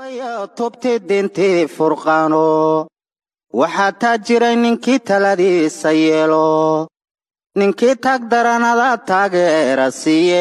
tubti dintii furqaano waxaa taa jiray ninkii taladiisa yeelo ninkii taag daranada taageera siiye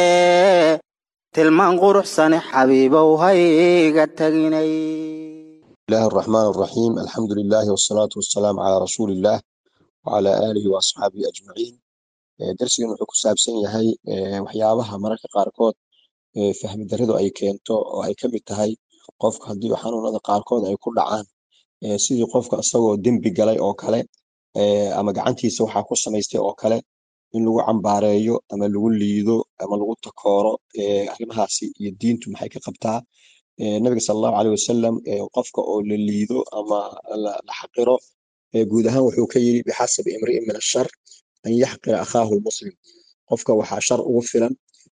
tilmaan quruxsane xabiibow hayga taginay الله الرحمن الرحيم الحمد لله والصلاة والسلام على رسول الله وعلى آله وأصحابه أجمعين درsigan wuxuu ku saabsan yahay waxyaabaha mararka qaarkood fahmi daridu ay keento oo ay ka mid tahay qofka haddii xanuunada qaarkood ay ku dhacaan sidii qofka isagoo dembi galay oo kale ama gacantiisa waxaa ku samaystay oo kale in lagu cambaareeyo ama lagu liido ama lagu takooro arrimahaasi iyo diintu maxay ka qabtaa nabiga sal allahu aleyh wasalam qofka oo la liido ama la xaqiro guud ahaan wuxuu ka yiri bixasabi imri'in min ashar an yaxqira akhaahu lmuslim qofka waxaa shar ugu filan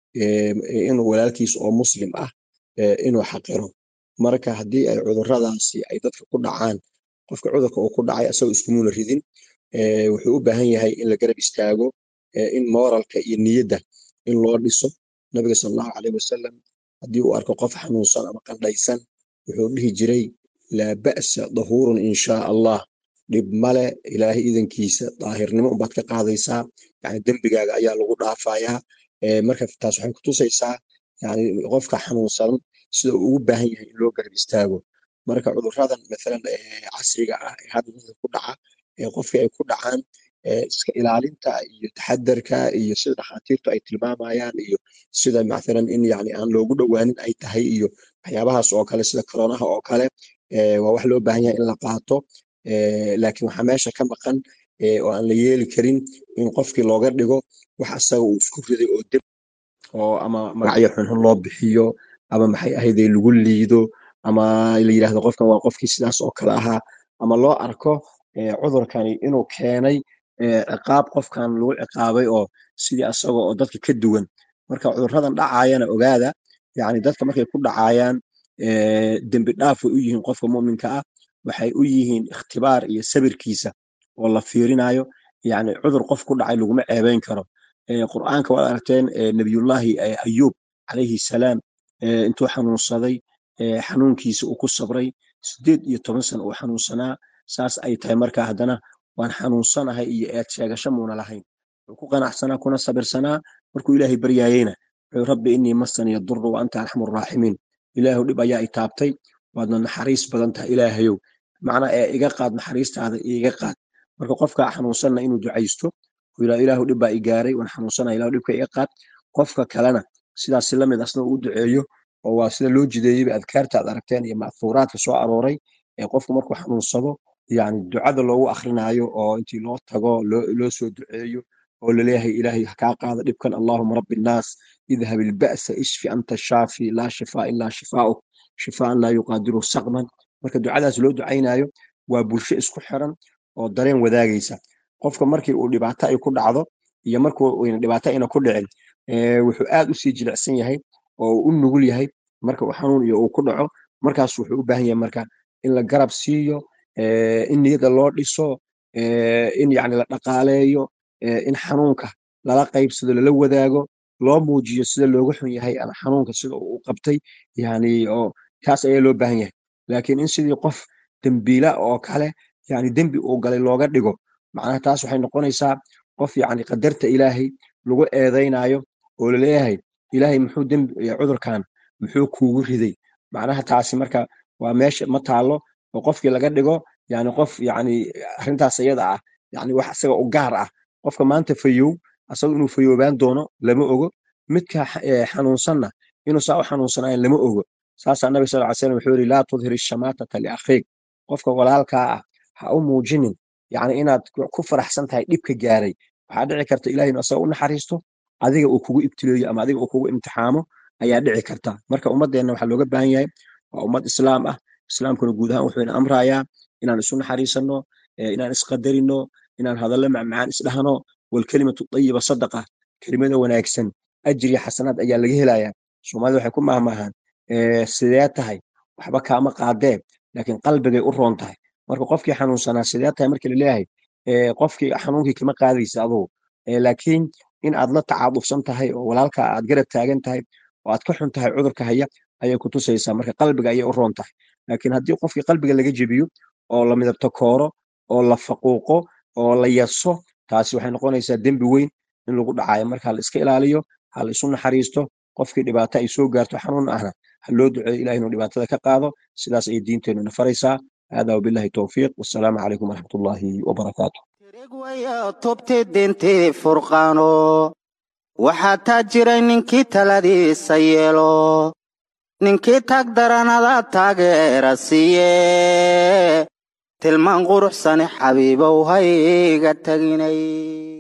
inuu walaalkiis oo muslim ah inuu xaqiro marka haddii ay cuduradaasi ay dadka ku dhacaan qofka cudurka uu ku dhacay asagoo iskumuna ridin wuxuu u baahan yahay in la garab istaago in moralka iyo niyadda in loo dhiso nabiga sal allahu aleyh wasalam haddii uu arko qof xanuunsan ama qandhaysan wuxuu dhihi jiray laa ba'sa dahuurun in shaa allah dhib male ilaahay idankiisa daahirnimo umbaad ka qaadaysaa yani dembigaaga ayaa lagu dhaafayaa marka taas waxay kutusaysaa yani qofka xanuunsan sida uu ugu baahan yahay in loo garab istaago marka cuduradan maalan casriga ah ee hadda dadka ku dhaca ee qofkii ay ku dhacaan iska ilaalinta iyo taxadarka iyo sida dhakhaatiirtu ay tilmaamayaan iyo sida mathalan in yani aan loogu dhowaanin ay tahay iyo waxyaabahaas oo kale sida koronaha oo kale waa wax loo baahan yahay in la qaato laakiin waxaa meesha ka maqan oo aan la yeeli karin in qofkii looga dhigo wax asaga uu isku riday oo deb oo ama magacyo xunxun loo bixiyo ama maxay ahaydee lagu liido ama la yidhahdo qofkan waa qofkii sidaas oo kale ahaa ama loo arko cudurkani inuu keenay ciqaab qofkan lagu ciqaabay oo sidii asaga oo dadka ka duwan marka cuduradan dhacaayana ogaada yani dadka markay ku dhacayaan dembi dhaaf way u yihiin qofka muminka ah waxay u yihiin ikhtibaar iyo sabirkiisa oo la fiirinayo yani cudur qof ku dhacay laguma ceebeyn karo qur'aanka waad aragteen nabiyullahi ayub calayhi salaam intuu xanuunsaday xanuunkiisa uu ku sabray sideed iyo toban sano uu xanuunsanaa saas ay tahay marka haddana waan xanuunsanahay iyo eed sheegasho muuna lahayn wuxuu ku qanacsanaa kuna sabirsanaa markuu ilaahay baryaayeyna wuxuu rabbi innii masaniya duru wa anta arxamu raaximiin ilaahu dhib ayaa i taabtay waadna naxariis badan tahay ilaahayow macnaa ee iga qaad naxariistaada iga qaad marka qofka xanuunsanna inuu ducaysto ilaahu dhib baa i gaaray waan xanuunsanaya ilahu dhibka iga qaad qofka kalena sidaas lamid asna uu duceeyo oo waa sida loo jideeyeyba adkaarta aad aragteen iyo ma'thuuraadka soo arooray ee qofku markuu xanuunsado yani ducada loogu akrinaayo oo intii loo tago loo soo duceeyo oo laleeyahay ilaahay kaa qaada dhibkan allahuma rabbi nnaas idhab ilba'sa ishfi anta shaafi laa shifaa ilaa shifaa'uk shifaan laa yuqaadiru saqman marka ducadaas loo ducaynayo waa bulsho isku xiran oo dareen wadaagaysa qofka markii uu dhibaato ay ku dhacdo iyo markuu dhibaato ayna ku dhicin wuxuu aad u sii jilicsan yahay oo uu u nugul yahay marka uu xanuun iyo uu ku dhaco markaas wuxuu u baahan yahay marka in la garab siiyo in niyada loo dhiso in yani la dhaqaaleeyo in xanuunka lala qaybsado lala wadaago loo muujiyo sida looga xun yahay ama xanuunka sida uu qabtay yani oo kaas ayaa loo baahan yahay laakiin in sidii qof dembiila oo kale yani dembi uu galay looga dhigo macnaha taas waxay noqonaysaa qof yani qadarta ilaahay lagu eedaynayo oo laleeyahay ilaahay muxuu dembi cudurkan muxuu kuugu riday macnaha taasi marka waa meesha ma taalo oo qofkii laga dhigo yani qof yani arrintaas iyada ah yani wax isaga u gaar ah qofka maanta fayow asaga inuu fayoobaan doono lama ogo midka xanuunsanna inuu saa u xanuunsanayan lama ogo saasaa nabi sal ly slam wuxuu yidhi laa tudhir ishamaatata liakhiik qofka walaalkaa ah ha u muujinin yani inaad ku faraxsan tahay dhibka gaaray waxaa dhici karta ilahay inu asaga u naxariisto adiga uu kugu ibtileeyo ama adiga uu kugu imtixaamo ayaa dhici karta marka ummadeenna waxaa looga baahan yahay waa ummad islaam ah islaamkuna guud ahaan wuxuu ina amrayaa inaan isu naxariisanno inaan isqadarino inaan hadallo macmacaan isdhahno walkelimatu ayiba sadaqa kelimada wanaagsan ajriya xasanaad ayaa laga helayaa soomaalida waxay ku mahmaahaan sidee tahay waxba kaama qaadee laakiin qalbigay u roon tahay marka qofkii xanuunsanaa sidee tahay markii laleeyahay qofkii xanuunkii kama qaadaysa adugu laakiin in aad la tacaadufsan tahay oo walaalka aad garab taagan tahay oo aad ka xun tahay cudurka haya ayay ku tusaysaa marka qalbiga ayay u roon tahay laakiin haddii qofkii qalbiga laga jebiyo oo la midabto kooro oo la faquuqo oo la yaso taasi waxay noqonaysaa dembi weyn in lagu dhacayo marka la iska ilaaliyo ha la isu naxariisto qofkii dhibaato ay soo gaarto xanuun ahna ha loo duceeyo ilaah inuu dhibaatada ka qaado sidaas ayay diinteenuna faraysaa hada wabillahi towfiiq wassalaamu calaykum waraxmatullaahi wabarakaatu tirig waya tubti dintii furqaano waxaa taa jiray ninkii taladiisa yeelo ninkii tag daranada taageera siiye tilmaan quruxsani xabiibow hayga teginay